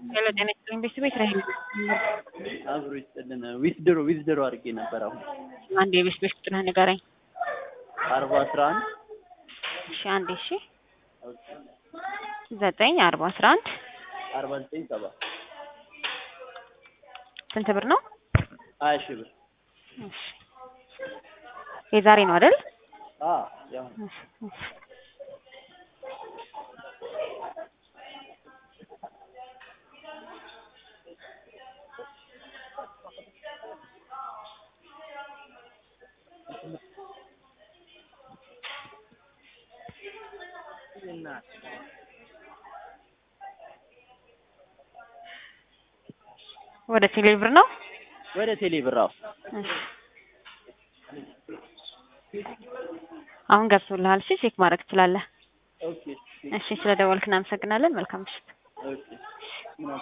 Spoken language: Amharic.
ሄሎ ጤና ይስጥልኝ ቤተሰቤት ራሄል አብሮ ይስጥልን። ዊዝድሮ ዊዝድሮ አድርጌ ነበር። አሁን አንድ የቤት ቤት ቁጥርህ ንገረኝ። አርባ አስራ አንድ እሺ አንዴ እሺ ዘጠኝ አርባ አስራ አንድ አርባ ዘጠኝ ሰባ ስንት ብር ነው? ሀያ ሺህ ብር እሺ የዛሬ ነው አይደል? አ ያው እሺ እሺ ወደ ቴሌ ብር ነው? ወደ ቴሌ ብር አዎ። እሺ አሁን ገብቶልሃል። እሺ ቼክ ማድረግ ትችላለህ። ኦኬ እሺ ስለ ደወልክ እናመሰግናለን። መልካም ምሽት። ኦኬ